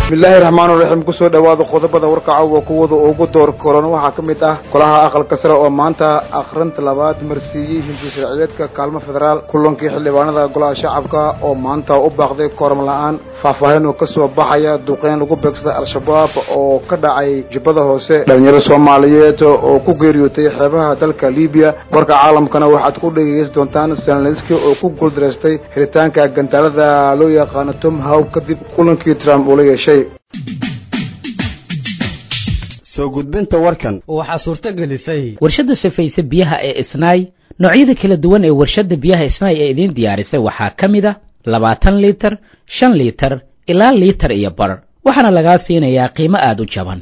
bismillaahi raxmaan raxiim kusoo dhawaada qodobada warka caawa kuwada ugu door koran waxaa ka mid ah golaha aqalka sare oo maanta akhrinta labaad marsiiyey hinti sharciyeedka kaalmo federaal kulankii xildhibaanada golaha shacabka oo maanta u baaqday kooram la-aan faahfaahin oo kasoo baxaya duqeyn lagu beegsaday al-shabaab oo ka dhacay jubbada hoose dhalinyaro soomaaliyeed oo ku geeriyootay xeebaha dalka libiya warka caalamkana waxaad ku dhegeysan doontaan selneski oo ku guuldareystay helitaanka gantaalada loo yaqaano tom how kadib kulankii trump uu la yeeshay soo gudbinta warkan waxaa suurto gelisay warshadda safayse biyaha ee isnaay noocyada kala duwan ee warshadda biyaha isnaay ee idiin diyaarisay waxaa ka mid a labaatan liitar shan liitar ilaa liitar iyo bar waxaana lagaa siinayaa qiimo aada u jaban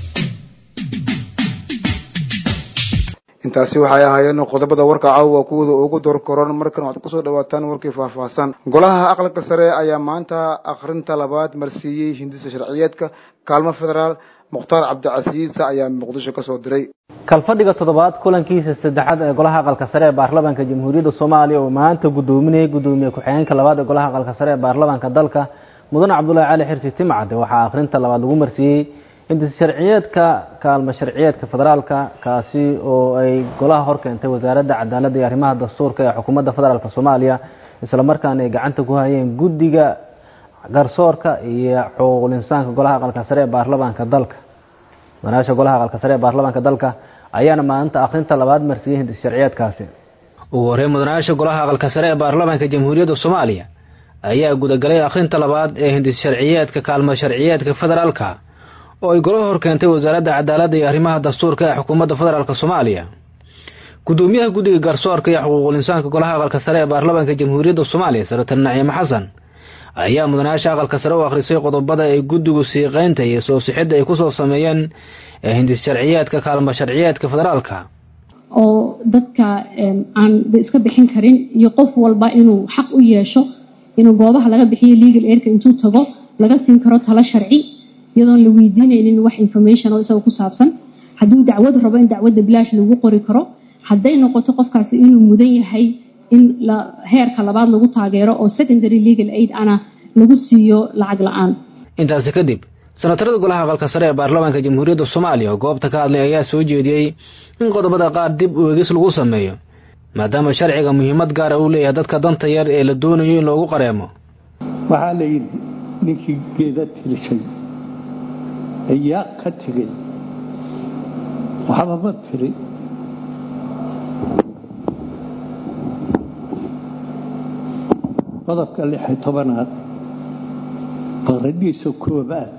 intaasi waxay ahaayeen qodobada warka caawa kuwada ugu door koran markan waxaad kusoo dhawaataan warkii faahfaahsan golaha aqalka sare ayaa maanta akhrinta labaad marsiiyey hindisa sharciyeedka kaalmo federaal mukhtaar cabdicasiis ayaa muqdisho kasoo diray kalfadhiga toddobaad kulankiisa saddexaad ee golaha aqalka sare ee baarlamaanka jamhuuriyadda soomaaliya oo maanta gudoominayay gudoomiye ku-xigeenka labaad ee golaha aqalka sare ee baarlamaanka dalka mudane cabdulaahi cali xirsi timcade waxaa akhrinta labaad lagu marsiiyey hindis sharciyeedka kaalmo sharciyeedka federaalka kaasi oo ay golaha hor keentay wasaaradda cadaaladda iyo arrimaha dastuurka ee xukuumadda federaalk soomaaliya islamarkaana ay gacanta ku hayeen guddiga garsoorka iyo xuquuqul insaanka golaha aqalka sare ee baarlamaanka dalka madaasha golaha aqalka sare ee baarlamaanka dalka ayaana maalinta akhrinta labaad marsiiyey hindis sharciyeedkaasi ugu horey mudanayaasha golaha aqalka sare ee baarlamaanka jamhuuriyadda soomaaliya ayaa gudagalay akhrinta labaad ee hindis sharciyeedka kaalmo sharciyeedka federaalka oo ay golaha hor keentay wasaaradda cadaaladda iyo arrimaha dastuurka ee xukuumadda federaalk soomaaliya gudoomiyaha guddiga garsoorka iyo xuquuqul insaanka golaha aqalka sare ee baarlamaanka jamhuuriyadda soomaaliya senator naciime xasan ayaa mudanayaasha aqalka sare u akhrisay qodobada ay guddigu siiqeynta iyo soo sixidda ay kusoo sameeyeen ee hindis sharciyeedka kaalmo sharciyeedka federaalka oo dadka aan iska bixin karin iyo qof walba inuu xaq u yeesho inuu goobaha laga bixiyo legal airka intuu tago laga siin karo talo sharci iyadoon la weydiinaynin wax information oo isaga ku saabsan hadduu dacwad rabo in dacwadda bilaash lagu qori karo hadday noqoto qofkaasi inuu mudan yahay in heerka labaad lagu taageero oo secondary legal aid ana lagu siiyo lacag la-aan intaasi kadib senatarada golaha aqalka sare ee baarlamaanka jamhuuriyadda soomaaliya oo goobta ka hadlay ayaa soo jeediyey in qodobada qaar dib u egis lagu sameeyo maadaama sharciga muhiimad gaara uu leeyahay dadka danta yar ee la doonayo in loogu qareemo waxaa la yidhi ninkii geeda tirishay ayaa ka tegay waxba ma tiri qodobka lixi tobanaad qaradiisa koobaad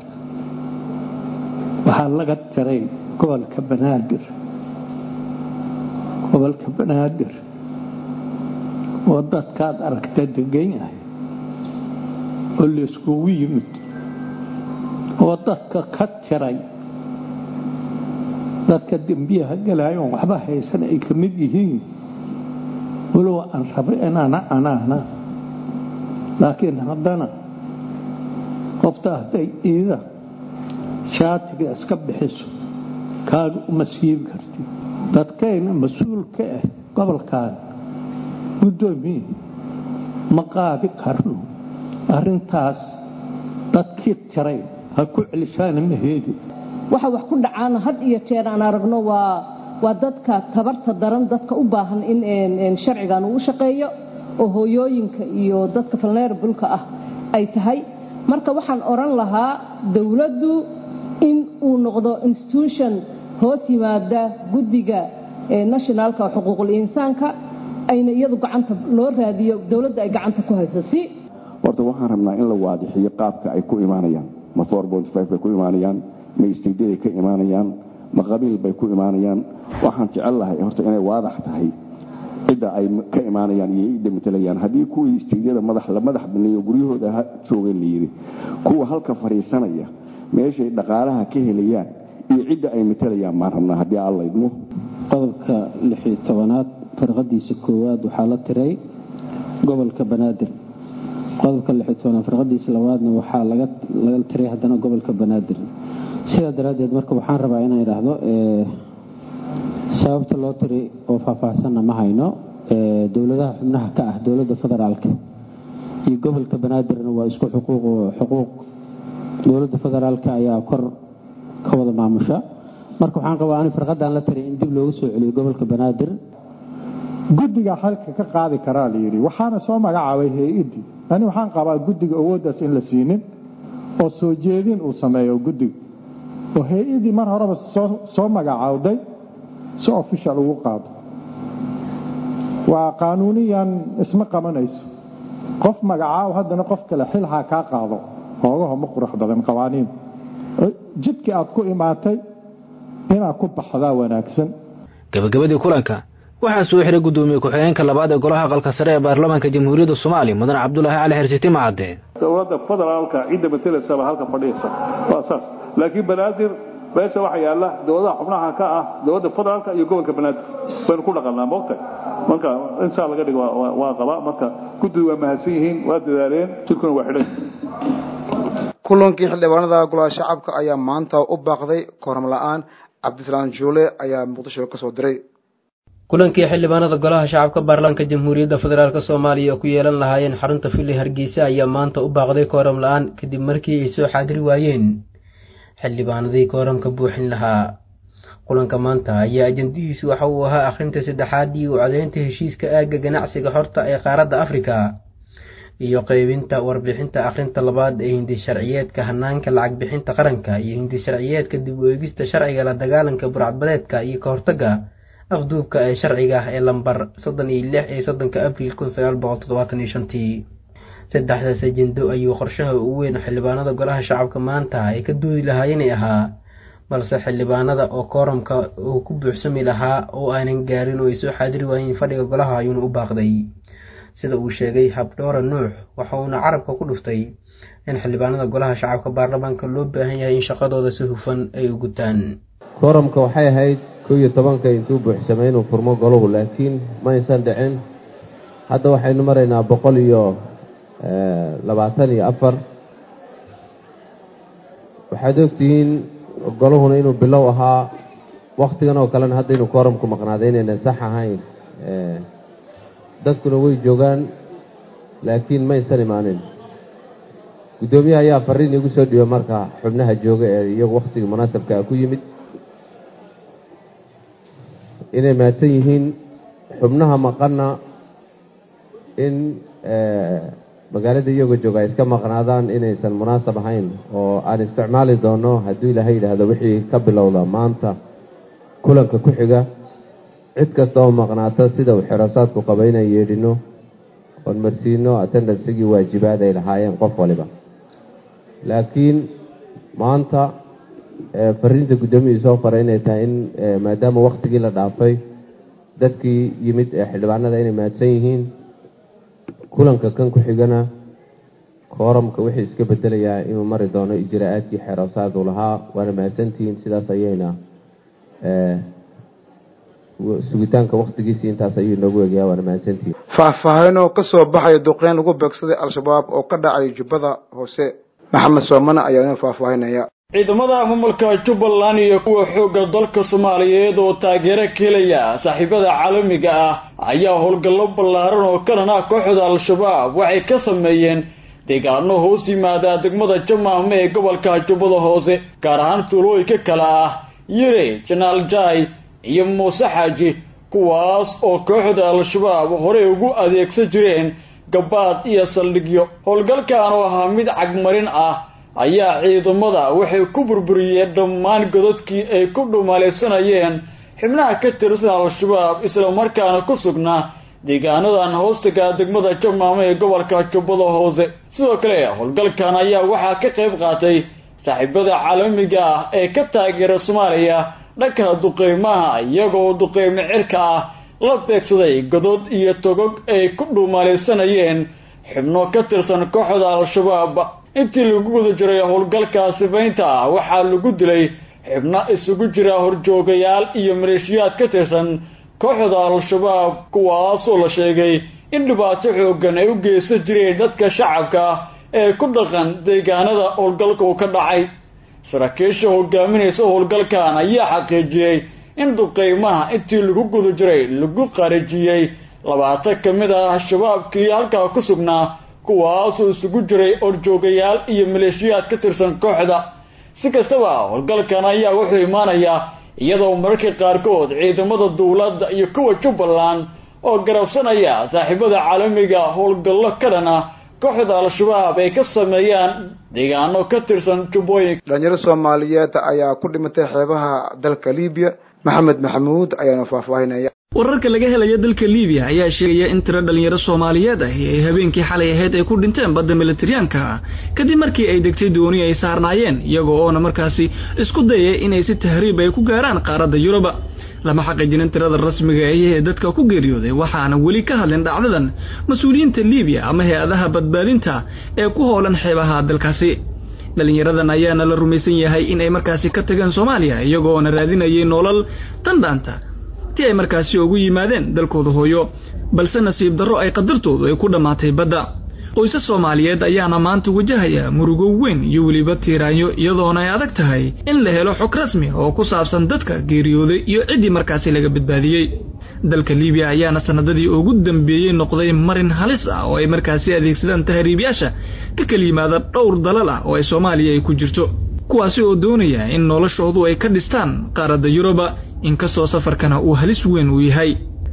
waxaa laga tiray gobolka banaadir gobolka banaadir oo dadkaad aragta degan yahay oo layskugu yimid oo dadka ka tiray dadka dembiyaha galaayoon waxba haysan ay ka mid yihiin walow aan rabo inaana anaana laakiin haddana qofta hadday iida shaatiga iska bixiso kaaga uma siibi kartid dadkayna mas-uul ka ah gobolkaan guddoomiye ma qaadi karno arrintaas dadkii tiray ha ku celishaana ma heedi waxa wax ku dhacaana had iyo jeer aan aragno waa waa dadka tabarta daran dadka u baahan in sharcigan uu shaqeeyo oo hooyooyinka iyo dadka vulnerabulka ah ay tahay marka waxaan odhan lahaa dowladdu in uu noqdo institution hoos yimaada guddiga nationalka xuquuqul insaanka ayna iyadu gacanta loo raadiyo dowladda ay gacanta ku hayso si horta waxaan rabnaa in la waadixiyo qaabka ay ku imaanayaan ma bay ku imaanayaan ma isteydaday ka imaanayaan ma qabiil bay ku imaanayaan waxaan jecel lahay horta inay waadax tahay cidda ay ka imaanayaan iyo cidda matelayaan haddii kuwii isteydyada madax la madax baneeyo guryahooda ha joogeen layidhi kuwa halka fadhiisanaya meeshay dhaqaalaha ka helayaan iyo cidda ay matelayaan baan rabnaa haddii alla idmo qodobka lixii tobanaad farqadiisa koowaad waxaa la tiray gobolka banaadir qodobka lixii tobanaad farqadiisa labaadna waxaa laga tiray haddana gobolka banaadir sidaa daraaddeed marka waxaan rabaa inaan idhaahdo sababta loo tiray oo faahfaahsanna ma hayno dowladaha xubnaha ka ah dowladda federaalka iyo gobolka banaadirna waa isku xuquuq dowladda federaalka ayaa kor ka wada maamusha marka waxaan qabaa ani farqadan la tari in dib loogu soo celiyo gobolka banaadir guddiga xalka ka qaadi karaa la yidhi waxaana soo magacaabay hay-addii ani waxaan qabaa guddiga awooddaas in la siinin oo soo jeedin uu sameeyo guddiga oo hay-addii mar horeba soo magacaawday si official ugu qaado waa qaanuuniyan isma qabanayso qof magacaaw haddana qof kale xilhaa kaa qaado hoogaho ma qurux badan qawaaniin jidkii aad ku imaatay inaad ku baxdaa wanaagsan gabagabadii kulanka waxaa soo xiray guddoomiye ku-xigeenka labaad ee golaha aqalka sare ee baarlamaanka jamhuuriyadda soomaaliya mudane cabdulaahi cali xersiti macade dowladda federaalka cidda matelaysaaba halka fadhiyaysa waa saas laakiin banaadir meesha waxaa yaalla dowladaha xubnaha ka ah dowladda federaalka iyo gobolka banaadir baynu ku dhaqannaa moogtahay marka insaa laga dhigo waa qabaa marka guddidu waa mahadsan yihiin waa dadaaleen jirkuna waa xidhan kulankii xildhibaanada golaha shacabka ayaa maanta u baaqday kooram la-aan cabdisalaam juule ayaa muqdisho ka soo diray kulankii xildhibaanada golaha shacabka baarlamaanka jamhuuriyadda federaalk soomaaliya ku yeelan lahaayeen xarunta fili hargeysa ayaa maanta u baaqday kooram la-aan kadib markii ay soo xaadiri waayeen xildhibaanadii kooramka buuxin lahaa kulanka maanta ayaa ajandadiisu waxa uu ahaa akhrinta saddexaad iyo codeynta heshiiska aagga ganacsiga horta ee qaaradda afrika iyo qeybinta warbixinta akhrinta labaad ee hindi sharciyeedka hanaanka lacag bixinta qaranka iyo hindi sharciyeedka dib u eegista sharciga la dagaalanka burcadbadeedka iyo ka hortagga afduubka ee sharciga ah ee lambar soddon iyo lix ee soddonka abriil kun sagaal boqol toddobaatan iyo shantii saddexdaas ajendo ayuu qorshaha ugu weyn xildhibaanada golaha shacabka maanta ay ka doodi lahaayeenay ahaa balse xildhibaanada oo kooramka uu ku buuxsami lahaa oo aanan gaarin oo ay soo xaadiri waayeen fadhiga golaha ayuuna u baaqday sida uu sheegay habdhoora nuux waxa uuna carabka ku dhuftay in xildhibaanada golaha shacabka baarlamaanka loo baahan yahay in shaqadooda si hufan ay u gutaan kooramka waxay ahayd kow iyo tobanka intuu buuxsamay inuu furmo golahu laakiin ma aysan dhicin hadda waxaynu maraynaa boqol iyo labaatan iyo afar waxaad ogtihiin golahuna inuu bilow ahaa wakhtigan oo kalena hadda inuu kooramku maqnaaday inaynan sax ahayn dadkuna way joogaan laakiin maysan imaanin guddoomiyaha ayaa fariin iigu soo dhiiba marka xubnaha jooga ee iyagu wakhtiga munaasabkaa ku yimid inay mahadsan yihiin xubnaha maqanna in magaalada iyagoo jooga ay iska maqnaadaan inaysan munaasab ahayn oo aan isticmaali doono hadduu ilaahay yidhaahdo wixii ka bilowda maanta kulanka ku xiga cid kasta oo maqnaata sida uu xiraasaadku qaba inaan yeedhino oon marsiino attendansigii waajibaad ay lahaayeen qof waliba laakiin maanta fariinta guddoomiyii soo faray inay tahay in maadaama wakhtigii la dhaafay dadkii yimid ee xildhibaanada inay mahadsan yihiin kulanka kan ku xigana kooramka wixii iska bedelayaa inuu mari doono ijraa'aadkii xeroosaadu lahaa waana mahadsantihiin sidaas ayayna sugitaanka wakhtigiisii intaas ayuu inoogu egayaa waana mahadsantihiin faahfaahinoo ka soo baxaya duqeyn lagu beegsaday al-shabaab oo ka dhacay jubbada hoose maxamed soomane ayaa inoo faahfaahinaya ciidamada maamulka jubbaland iyo kuwa xoogga dalka soomaaliyeed oo taageero ka helaya saaxiibada caalamiga ah ayaa howlgallo ballaaran oo kalan ah kooxda al-shabaab waxay ka sameeyeen deegaano hoos yimaada degmada jamaame ee gobolka jubbada hoose gaar ahaan tuulooyinka kale ah yire janaal jai iyo muuse xaaji kuwaas oo kooxda al-shabaab horey ugu adeegsan jireen gabaad iyo saldhigyo howlgalkan oo ahaa mid cagmarin ah ayaa ciidamada waxay ku burburiyeen dhammaan godadkii ay ku dhumalaysanayeen xibnaha ka tirsan al-shabaab islamarkaana ku sugnaa deegaanadan hoostaga degmada jamaame ee gobolka jubbada hoose sidoo kale howlgalkan ayaa waxaa ka qayb qaatay saaxiibada caalamiga ah ee ka taageera soomaaliya dhanka duqeymaha iyagoo duqeymo cirka ah la beegsaday godod iyo togog ay ku dhuumalaysanayeen xubno ka tirsan kooxda al-shabaab intii lagu guda jiray howlgalka sifaynta ah waxaa lagu dilay xubno isugu jira horjoogayaal iyo maleeshiyaad ka tirsan kooxda al-shabaab kuwaasoo la sheegay in dhibaato xoogan ay u geysan jireen dadka shacabka ee ku dhaqan deegaanada howlgalka uu ka dhacay saraakiisha hogaaminaysa howlgalkan ayaa xaqiijiyey in duqeymaha intii lagu guda jiray lagu qarijiyey labaatan ka mid ah shabaabkii halkaa ku sugnaa kuwaasoo isugu jiray orjoogayaal iyo maleeshiyaad ka tirsan kooxda si kastaba howlgalkan ayaa wuxuu imaanayaa iyadoo mararka qaarkood ciidamada dowladda iyo kuwa jubbaland oo garabsanaya saaxiibada caalamiga howlgallo ka dhan ah kooxda al-shabaab ay ka sameeyaan deegaano ka tirsan jubbooyinka dhalinyaro soomaaliyeed ayaa ku dhimatay xeebaha dalka libiya maxamed maxamuud ayaana faahfaahinaya wararka laga helaya dalka libiya ayaa sheegaya in tiro dhalinyaro soomaaliyeed ah ay habeenkii xalay ahayd ay ku dhinteen badda militariyaanka kadib markii ay degtay dooni ay saarnaayeen iyagoo oona markaasi isku dayay inay si tahriib ay ku gaaraan qaaradda yuruba lama xaqiijinin tirada rasmiga ee dadka ku geeriyooday waxaana weli ka hadlin dhacdadan mas-uuliyiinta libiya ama hay-adaha badbaadinta ee ku howlan xeebaha dalkaasi dhalinyaradan ayaana la rumaysan yahay in ay markaasi ka tageen soomaaliya iyagoona raadinayay nolol tandhaanta ti ay markaasi ugu yimaadeen dalkooda hooyo balse nasiib darro ay qadartoodu ay ku dhammaatay badda qoysas soomaaliyeed ayaana maanta wajahaya murugo weyn iyo weliba tiiraanyo iyadoona ay adag tahay in la helo xog rasmi oo ku saabsan dadka geeriyooday iyo ciddii markaasi laga badbaadiyey dalka libiya ayaana sanadadii ugu dambeeyey noqday marin halis ah oo ay markaasi adeegsadaan tahriibyaasha ka kala yimaada dhowr dalal ah oo ay soomaaliya ay ku jirto kuwaasi oo doonaya in noloshoodu ay ka dhistaan qaaradda yuruba inkastoo safarkana uu halis weyn uu yahay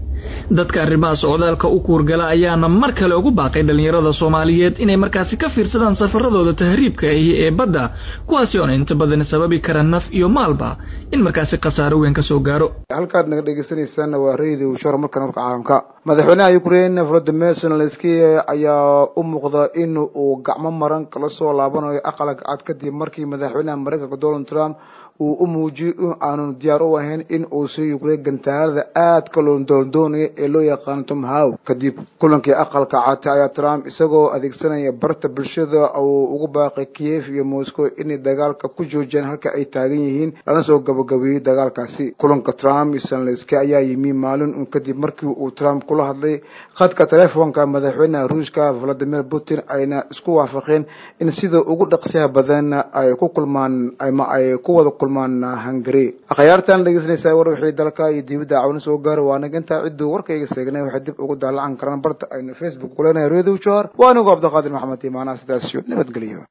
dadka arrimaha socdaalka u kuurgala ayaana mar kale ugu baaqay dhallinyarada soomaaliyeed inay markaasi ka fiirsadaan safaradooda tahriibka ahi ee badda kuwaasi oona inta badan sababi kara naf iyo maalba in markaasi khasaaro weyn ka soo gaaro halkaad naga dhegeysaneysaan waa radio shor markan warka caalamka madaxweynaha ukraine volodymyr zelensky ayaa u muuqda in uu gacmo maran kala soo laabanayo aqalka cad kadib markii madaxweynaha mareykanka donald trump uu u muujiyey in aanu diyaar u ahayn in uu sii yuqriyo gantaalada aadka loo doondoonaya ee loo yaqaano tom how kadib kulankii aqalka cad ayaa trump isagoo adeegsanaya barta bulshada uu ugu baaqay kiev iyo moscow inay dagaalka ku joojiyaan halka ay taagan yihiin lana soo gabagabeeyey dagaalkaasi kulanka trump iyo zelenski ayaa yimi maalin un kadib markii uu trump kula hadlay khadka telefoonka madaxweynaha ruushka valadimir putin ayna isku waafaqeen in sida ugu dhaqsiyaha badan ay ku kulmaan ama ay ku wada kulmaan hungary akhyaartan dhegeysanaysaa war wixii dalka iyo dibadda cawna soo gaara waa anaga intaa cidduu warkayga seegnay waxay dib ugu daalacan karaan barta aynu facebook kuleenahay radio johar waa anigu cabdiqaadir maxamed imaanaha sidaasiyo nabadgeliyo